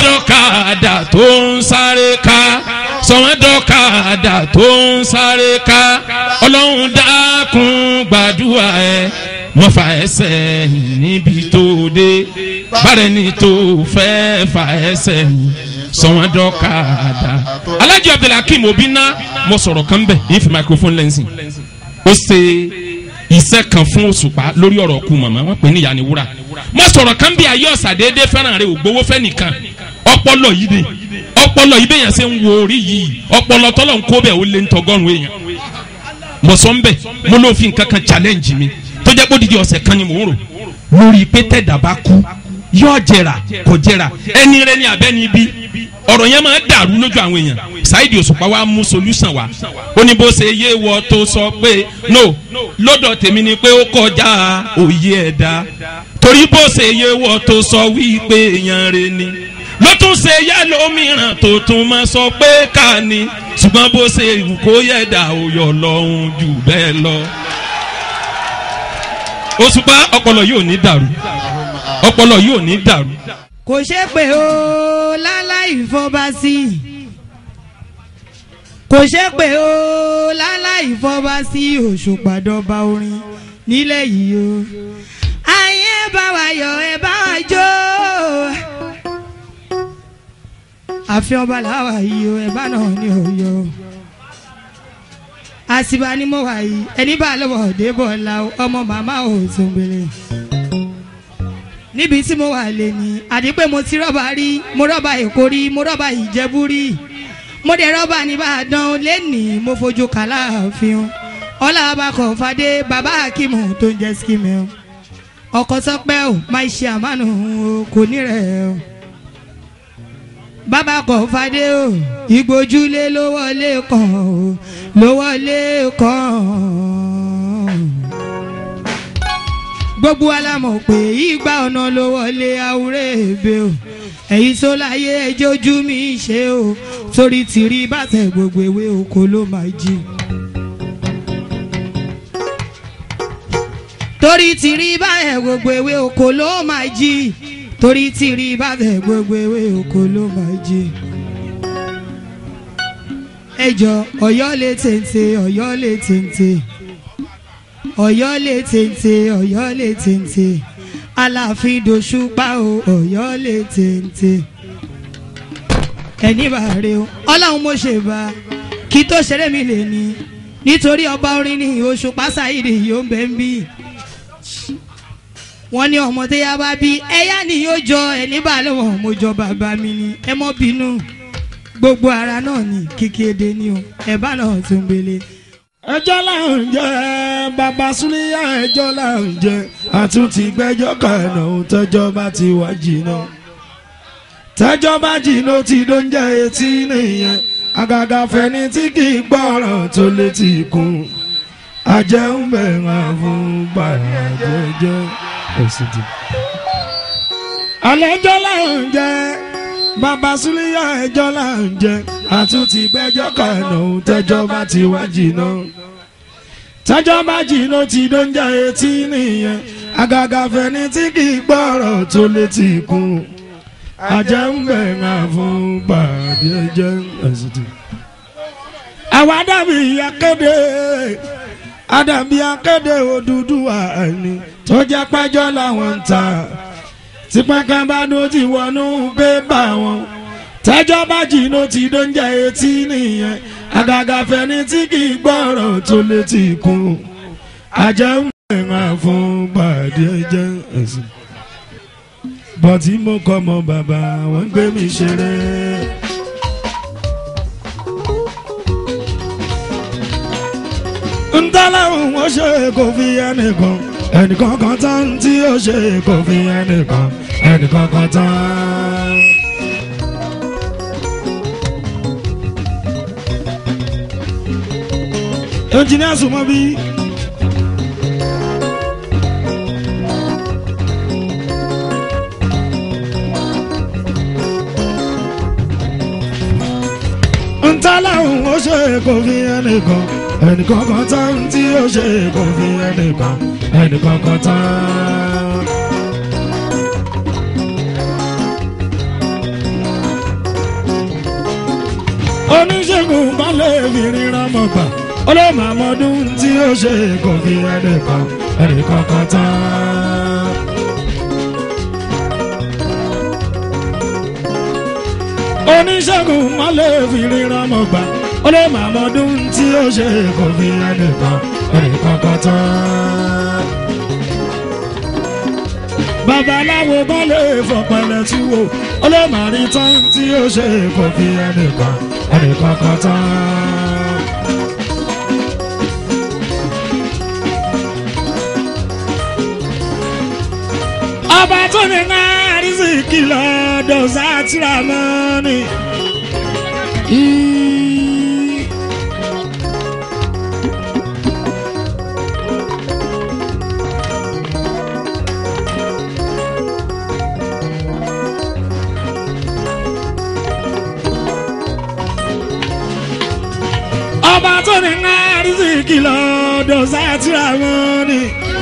sọ̀wọ́dọ̀kadà tó ń sáré ká sọ̀wọ́dọ̀kadà tó ń sáré ká ọlọ́run dákun gbàdúrà ẹ wọ́n fa ẹsẹ̀ níbi tó dé bárẹ̀ ni tó fẹ́ fa ẹsẹ̀ sọ̀wọ́dọ̀kadà. alájọ abdulhakeem obìnrin mo sọ̀rọ̀ kan bẹ̀ yín fi microphone lẹ́nsìn ó ṣe iṣẹ́ kan fún òṣùpá lórí ọ̀rọ̀ ku màmá wọn pè ní ìyá ni wúrà mo sọ̀rọ̀ kan bí ayé ọ̀sà déédéé fẹ́ràn rẹ ògbówó fẹ́ nìkan ọpọlọ yìí ni ọpọlọ yìí bẹ́yàn ṣe ń wo orí yìí ọpọlọ tọ́lọ̀ ń kó bẹ́ẹ̀ ó lé ń tọgọ́rùn èèyàn mo sọ ń bẹ̀ mo ló fi nǹkan kan challenge mi tó jẹ́ pé odidi ọ̀sẹ̀ kan ni mò ń rò lórí pé tẹ̀dá bá kú yóò jẹrà kò jẹrà ẹni rẹ ni abẹ́ni bí ọ̀rọ̀ yẹn máa dàrú lójú àwọn èèyàn Saidi Òṣùpá wa mú solution wa ó ní bó ṣe yé wọ tó sọ pé no lọ́dọ̀ tèmi ni pé ó kọjá òye ẹ̀dá torí bó ṣe yé wọ tó sọ wípé èèyàn rẹ ni ló tún ṣe yá lómìíràn tó tún máa sọ pé ká ní ṣùgbọ́n bó ṣe wù kó yẹ̀dá òyọ̀ lọ́hùn jù bẹ́ẹ̀ lọ. Òṣùpá ọpọlọ yóò ní dàrú ọpọlọ yóò ní dàrú. kò ṣe pé o láláì fọba sí i kò ṣe pé o láláì fọba sí Òṣùpá dọba orin nílẹ̀ yìí o ayé bá wa yọ̀ ẹ bá wa jó àfi ọba làwà yìí o ẹ bá náà ní òye o àsìbá ni mo wà yìí ẹni bá lọ́wọ́ débọ̀ la ọmọ màmá ò tún gbélé níbi tí mo wà lè ní àdí pé mo ti rọ́bà rí mo rọ́bà èkó rí mo rọ́bà ìjẹ̀bú rí mo dẹ̀ rọ́bà nìbàdàn lẹ́nìí mo fojú kàlà àfihàn ọlá abakọ̀ fadé bàbá akimu tó ń jẹ́ skimmy o ọkọ̀ sọpẹ́ o máa ṣe àmánu o kò ní rẹ̀ o bàbá kọ̀ fadé o ìgbójúlé ló wọlé kàn o ló wọlé kàn gbogbo alamọ̀ pé ìgbà ọ̀nà ló wọlé àwúrẹ́ èbè o èyí tó láyé ẹjọ́ ojú mi ṣe o torí tìrí bàtẹ̀ gbogbo ewé oko ló máa jí. torí tìrí bàtẹ̀ gbogbo ewé oko ló máa jí torí tìrí bàtẹ̀ gbogbo ewé oko ló máa jí. ẹjọ Ọ̀yọ́ lè tètè Ọ̀yọ́ lè tètè Ọ̀yọ́ lè tètè Ọ̀yọ́ lè tètè Aláàfin dòṣùpá o Ọ̀yọ́ lè tètè ẹni bá rè o Ọlọ́run mo ṣe bá kí tó ṣeré mi lè ní nítorí ọba orin ní Òṣùpá Saidi yóò ń bẹ ń bí wọ́n ní ọmọ tó yá bá bí ẹyá ni yóò jọ ẹni bá lọ́wọ́ mo jọ bàbá mi ni ẹ mọ́ bínú gbogbo ara náà ni kíkéde ni o ẹ bá náà tún gbélé ẹjọ́ là ń jẹ bàbá súnìyà ẹjọ́ là ń jẹ àtúntì gbẹ́jọ́ kànáà ohun tẹ́jọ́ bá ti wá jìnnà tẹ́jọ́ bá jìnnà ó ti ló ń jẹ́ etí nìyẹn àgàgà fẹ́ni tí kì í gbọ́ràn tó létí kún ajẹ́ ń bẹ̀rẹ̀ fún gbàrà jẹjẹ ẹ̀sìn tì. àlejò là ń jẹ bàbá súnìyà ẹjọ́ là ń jẹ àtúntì gbẹ́jọ́ kànáà ohun tẹ́jọ́ bá ti wá jìnnà tẹ́jọ́ bá jìnnà ti ló ń jẹ́ etí nìyẹn àgàgà fẹ́ni tí kì í gbọ́rọ̀ tó létí kún ajẹ́ ń bẹ̀rẹ̀ fún pàdé ẹjẹ́ ẹ̀sìtì. àwa dàbí akéde àdàbí akéde Odùduwà ẹni tó jẹ́ pẹ́jọ́ làwọn ń ta tipẹ́kẹ́ bá dó ti wọnú pépà wọn tẹ́jọ́ bá jìnnà tí ló ń jẹ́ etí nìyẹn àgàgà fẹ́ni tí kì í gbọ́rọ̀ tó létí kún ajẹ́ ń bẹ̀rẹ̀ fún pàdé ẹjẹ́ ẹ̀sìn bọ́tí mo kọ́ mọ bàbá wọ́n gbé mi ṣeré. ntọ́láhùn ó ṣe kò fi ẹnìkan ẹnìkan kan tán tí ó ṣe kò fi ẹnìkan ẹnìkan kan tán. ẹnjìnìá sùnmọ́ bí. ntọ́láhùn ó ṣe kò fi ẹnìkan ẹnìkan kan tán tí ó ṣe kò fi ẹnìkan ẹnìkan kan tán. oníṣègùn kan lè fi ríran mọ̀ gbà ó lè máa mọdún tí ó ṣe kò fi ẹnìkan ẹnìkan kan tán. oníṣègùn kan lè fi ríran mọ̀ gbà ó lè máa mọdún tí ó ṣe kò fi ẹnìkan ẹnìkan kan tán. babaláwo kan lè fọpẹlẹ tí wò ó lè máa rí tán tí ó ṣe kò fi ẹnìkan ẹnìkan kan tán. ọba tó ní náà rìsíkì lọ́dọ̀ sátìrà mọ́ni. ọba tó ní náà rìsíkì lọ́dọ̀ sátìrà mọ́ni.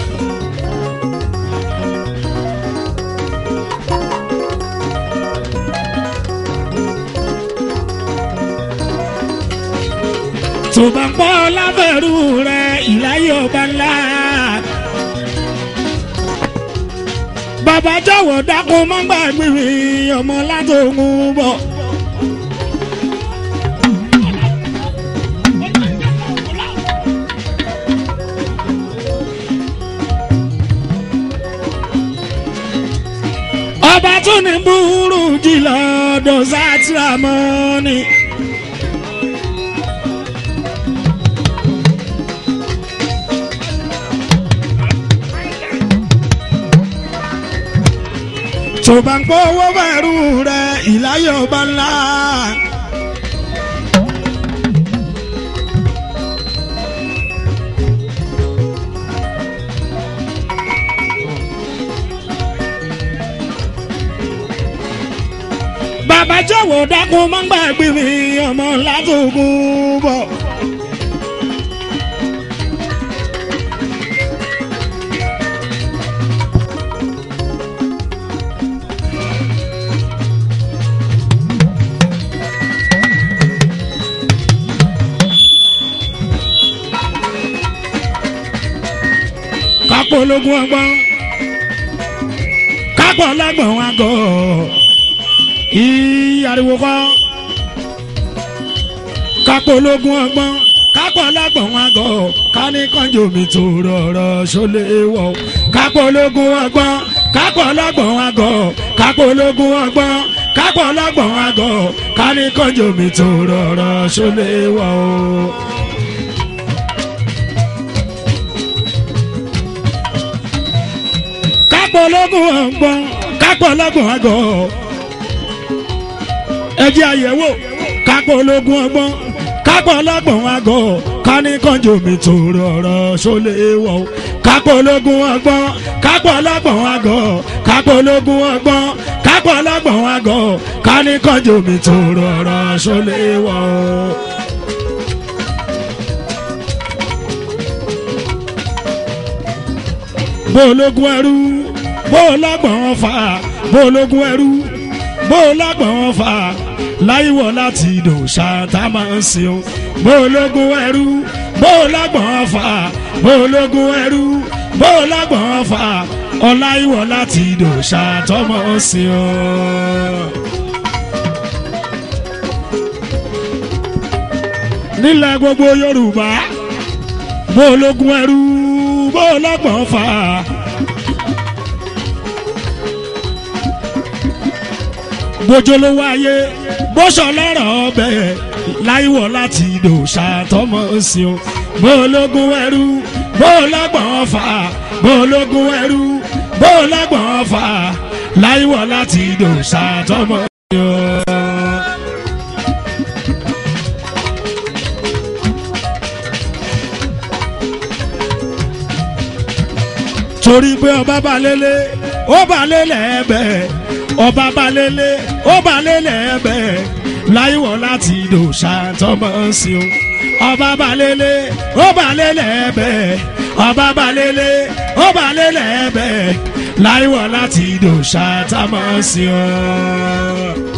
tó bá ń pọ́ lábẹ́rù rẹ ìláyé ọba ńlá. bàbá jọ̀wọ́ dákun má gbàgbé mi ọmọ látòkun bọ̀. ọba tún ní búrú jìlọ dọ̀sátìrámọ́ni. tó bá ń pọ́ owó bẹ̀rù rẹ ìláyọ̀ ọba ńlá. bàbá jọ̀wọ́ dákun má gbàgbé mi ọmọ látòkun bọ̀. kápọ̀ ológun ọgbọ́n kápọ̀ ọlọ́gbọ̀n wọn gọ̀ ìyàriwo kọ́ kápọ̀ ológun ọgbọ́n kápọ̀ ọlọ́gbọ̀n wọn gọ̀ kání kánjọ mi tó rọrọ̀ ṣọlẹ̀ wọ̀ kápọ̀ ológun ọgbọ́n kápọ̀ ọlọ́gbọ̀n wọn gọ̀ kápọ̀ ológun ọgbọ́n kápọ̀ ọlọ́gbọ̀n wọn gọ̀ kání kánjọ mi tó rọrọ̀ ṣọlẹ̀ wọ̀ kápọ̀ ológun ọgbọ́n kápọ̀ ọlọ́gbọ̀n àgọ́ ẹjẹ́ àyẹ̀wò kápọ̀ ológun ọgbọ́n kápọ̀ ọlọ́gbọ̀n àgọ́ kání kànjọ mi tó rọrọ̀ ṣọlẹ̀ wọ̀ kápọ̀ ológun ọgbọ́n kápọ̀ ọlọ́gbọ̀n àgọ́ kápọ̀ ológun ọgbọ́n kápọ̀ ọlọ́gbọ̀n àgọ́ kání kànjọ mi tó rọrọ̀ ṣọlẹ̀ wọ̀. bó ológun ẹrú bó lágbọ̀n fà bó ológun ẹrú bó lágbọ̀n fà láyíwọ̀ láti dò ṣáàtà máa ń sìn ó bó ológun ẹrú bó lágbọ̀n fà bó ológun ẹrú bó lágbọ̀n fà ọláyíwọ̀ láti dò ṣáàtà máa ń sìn ó. nílẹ̀ gbogbo yorùbá bó ológun ẹrú bó lágbọ̀n fà. bójúlówó ayé bóṣọ lọ́rọ̀ ọbẹ̀ láìwọ̀ láti ìdò ṣàtọ́mọ̀ sí o bó ológun ẹrú bó lágbọ̀n fà bó ológun ẹrú bó lágbọ̀n fà láìwọ̀ láti ìdò ṣàtọ́mọ̀ sí o. torí pé ọba balẹ̀lẹ̀ ó balẹ̀lẹ̀ ẹ̀bẹ̀ ọba balẹ̀lẹ̀ ó balẹ̀lẹ̀ ẹ̀bẹ̀ láìwọ̀ láti dò ṣàtọ́mọ̀ sí o ọba balẹ̀lẹ̀ ó balẹ̀lẹ̀ ẹ̀bẹ̀ ọba balẹ̀lẹ̀ ó balẹ̀lẹ̀ ẹ̀bẹ̀ láìwọ̀ láti dò ṣàtọ́mọ̀ sí o.